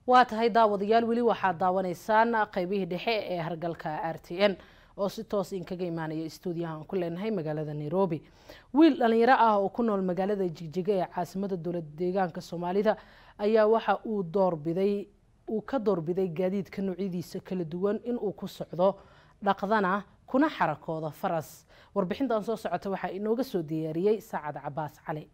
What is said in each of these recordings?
waa tahay daawadayaal weli waxaad daawanaysaan qeybihii dhexe ee hargalka r t n oo si toos inkaga imaanaya stuudiyaha aan ku leenahay magaalada nairobi wiil dhalinyaro ah oo ku nool magaalada jigjiga ee caasimada dowlad deegaanka soomaalida ayaa waxa uu doorbiday uu ka doorbiday gaadiidka noocyadiisa kala duwan inuu ku socdo dhaqdana kuna xarakooda faras warbixintan soo socota waxaa inooga soo diyaariyey saacad cabaas cali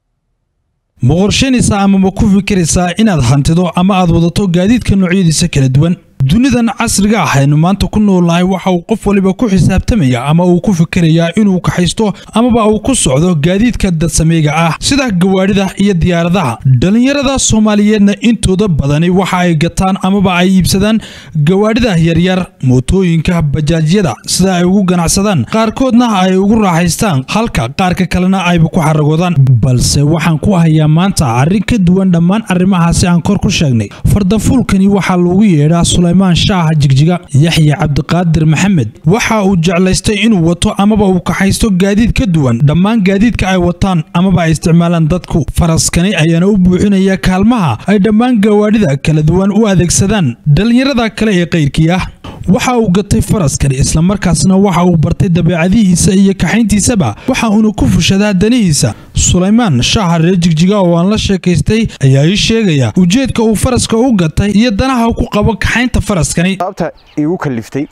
ma qorsheynaysaa ama ma ku fikiraysaa inaad hantido ama aad wadato gaadiidka noocyadiisa kala duwan dunidan casriga ah aynu maanta ku noolnahay waxa uu qof waliba ku xisaabtamaya ama uu ku fikirayaa inuu kaxaysto amaba uu ku socdo gaadiidka dadsameyga ah sida gawaadhida iyo diyaaradaha dhallinyarada soomaaliyeedna intooda badani waxa ay gataan amaba ay iibsadaan gawaadhida yaryar mootooyinka bajaajyada sida ay ugu ganacsadaan qaarkoodna ay ugu raaxaystaan halka qaarka kalena ayba ku xaragoodaan balse waxaan ku hayaa maanta arrin ka duwan dhammaan arrimahaasi aan kor ku sheegnay fardafuulkani waxaa loogu yeedhaa sulaymaan shaaha jigjiga yaxya cabdiqaadir maxamed waxa uu jeclaystay inuu wato amaba uu kaxaysto gaadiid ka duwan dhammaan gaadiidka ay wataan amaba ay isticmaalaan dadku faraskani ayaana u buuxinaya kaalmaha ay dhammaan gawaadhida kala duwan u adeegsadaan dhallinyarada kale ee qayrkii ah waxa uu gatay faraskani islamarkaasna waxa uu bartay dabeecadihiisa iyo kaxayntiisaba waxa uuna ku fushadaa danihiisa sulaymaan shaaha reer jigjiga oo aan la sheekaystay ayaa ii sheegaya ujeedka uu faraska u gatay iyo danaha ku qabo kaxaynta faraskani sababta igu kaliftay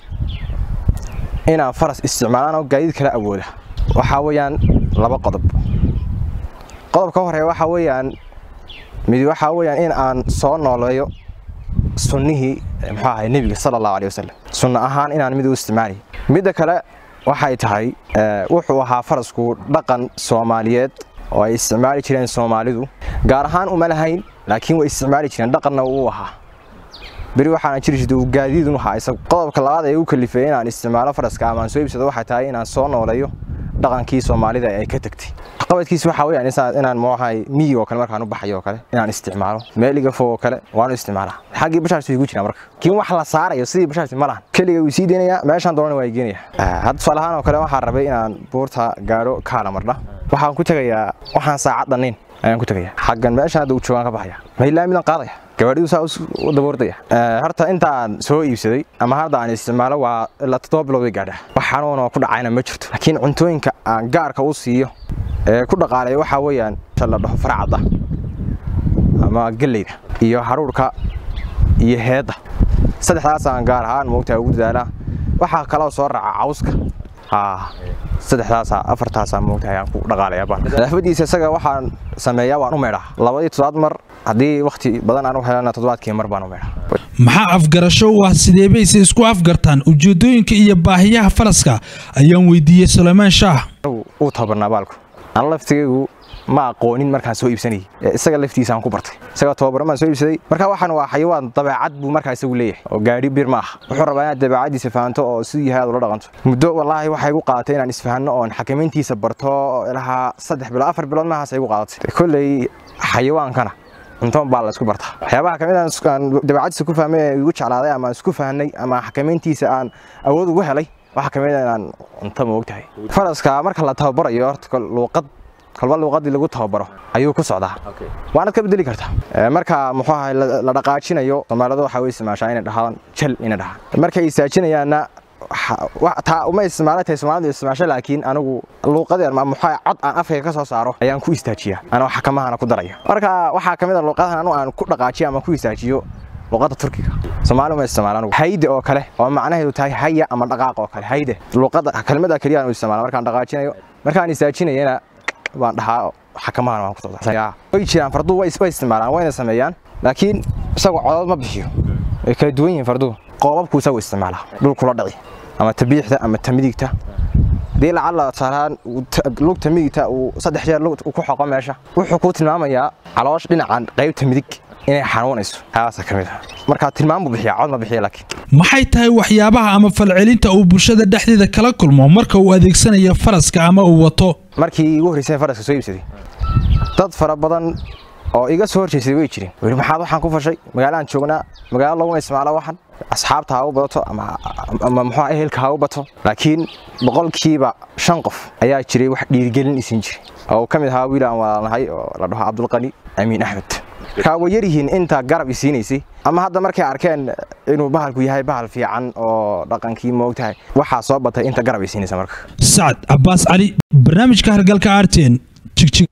inaan faras isticmaalaan oo gaadiid kala awooda waxaa weeyaan laba qodob qodobka horeeya waxaa weeyaan mid waxaa weeyaan in aan soo nooleeyo sunnihii muxuu ahay nebiga sala allahu aleyh wasalam sunno ahaan inaan mid u isticmaalay midda kale waxay tahay wuxuu ahaa farasku dhaqan soomaaliyeed oo ay isticmaali jireen soomaalidu gaar ahaan uma lahayn laakiin way isticmaali jireen dhaqanna uu ahaa beri waxaana jiri jirta uu gaadiidun ahaa isagu qodobka labaad ee u kalifeeyey inaan isticmaalo faraska ama aan soo iibsado waxay tahay inaan soo nooleeyo dhaqankii soomaalida ay ka tagtay qabadkiis waxaa weeyaan inaan muxahay miyi oo kale markaan u baxayo oo kale inaan isticmaalo meeliga fog oo kale waanu isticmaalaa xaggii bashaarsi igu jiraa marka kiin wax la saarayo sidii bashaarsi ma lahan keliga wuu sii deynayaa meeshaan doonana waa geenaya hadda tusaale ahaan oo kale waxaan rabay inaan buurta gaadho kaala mardha waxaan ku tegayaa waxaan saacad dhannayn ayaan ku tegayaa xaggan meeshaan hadda uu joogaan ka baxaya mailaa midaan qaadaya gawaadhidu saa u daboordaya horta intaan soo iibsaday ama hadda aan isticmaalo waa ilaa toddoba bilood way gaadhaa wax xanuun oo ku dhacayna ma jirto laakiin cuntooyinka aan gaarka u siiyo ee ku dhaqaaleeya waxaa weeyaan la dhaho faracadda ama galleyda iyo haruurka iyo heedda saddexdaasaan gaar ahaan moogtaa ugu dadaalaa waxaa kaloo soo raaca cawska saddexdaasa afartaasa moogta ayaan ku dhaqaalaya baan nadaafadiisa isaga waxaan sameeyaa waan u meedhaa labadii toddobaad mar haddii wakhti badan aan u helana toddobaadkii mar baan u meedhaa maxaa afgarasho u ah sideebayse isku afgartaan ujeedooyinka iyo baahiyaha faraska ayaan weydiiyey sulaymaan shaah uu tabarnaa baalku aan laftigaygu ma aqoonin markaan soo iibsanayay isaga laftiisaan ku bartay isaga tababaran baan soo iibsaday marka waxaan waa xayawaan dabeecad buu markaa isagu leeyahay oo gaadhi bir ma aha wuxuu rabaa inaad dabeecadiisa fahanto oo siduu yahay aad ula dhaqanto muddo wallaahi waxay igu qaadatay inaan isfahanno oon xakamayntiisa barto ilahaa saddex bilood afar bilood maahaas ay igu qaadatay kolley xayawaankana cuntoon baa la isku bartaa waxyaabaha kamid aan dabeecadiisa ku fahmay ee igu jeclaaday ama isku fahnay ama xakamayntiisa aan awood ugu helay waxaa kamid inaan cunto ma ogtahay faraska marka la tababarayo horta luuqad kolba luuqadii lagu tababaro ayuu ku socdaa waanaad ka bedeli kartaa marka muxuu ahay la dhaqaajinayo soomaalida waxaa way isticmaashaa inay dhahaan jal inay dhahaan markay istaajinayaanna taa uma isticmaala tahay soomaalidu isticmaasho laakiin anigu luuqadii ama muxuu cod aan afkayga ka soo saaro ayaan ku istaajiyaa anoo xakamahana ku daraya marka waxaa kamid a luuqadahan anu aan ku dhaqaajiyo ama ku istaajiyo luuqadda turkiga soomaali uma isticmaalaan hayde oo kale oo macnaheedu tahay haya ama dhaqaaq oo kale hayde luuqadda kelmadda keliya aan u isticmaala markaan dhaqaajinayo markaan istaajinayana baan dhahaa xakamahan waan ku socdaa way jiraan farduhu way isticmaalaan wayna sameeyaan laakiin isagu codod ma bixiyo way kala duwan yihiin farduhu qoobabku isagu isticmaalaa dhulkula dhici ama tabiixda ama tamidigta haddii lacala saaraan lugta midigta uu saddex jeer ku xoqo meesha wuxuu kuu tilmaamayaa caloosh dhinacan qaybta midig inay xanuunayso taasa ka mid ah marka tilmaam buu bixiyaa cod ma bixiya laakiin maxay tahay waxyaabaha ama falcelinta uu bulshada dhexdeeda kala kulmo marka uu adeegsanayo faraska ama uu wato markii igu horreysay faraska soo iibsaday dad fara badan oo iga soo horjeysay way jireen weli maxaad waxaan ku fashay magaalaan joognaa magaalo laguma isticmaalo waxan asxaabta ha u badato ama ama muxuu ehelka ha u bato laakiin boqolkiiba shan qof ayaa jiray wax dhiirigelin isin jiray oo ka mid ahaa wiil aan walaalnahay oo la dhaho cabdulqani amiin axmed markaa way yaryihiin inta garab i siinaysay ama hadda markay arkeen inuu bahalku yahay bahal fiican oo dhaqankii moogtahay waxaa soo batay inta garab i siinaysa marka sacad cabbaas cali barnaamijka hargalka arten jigjig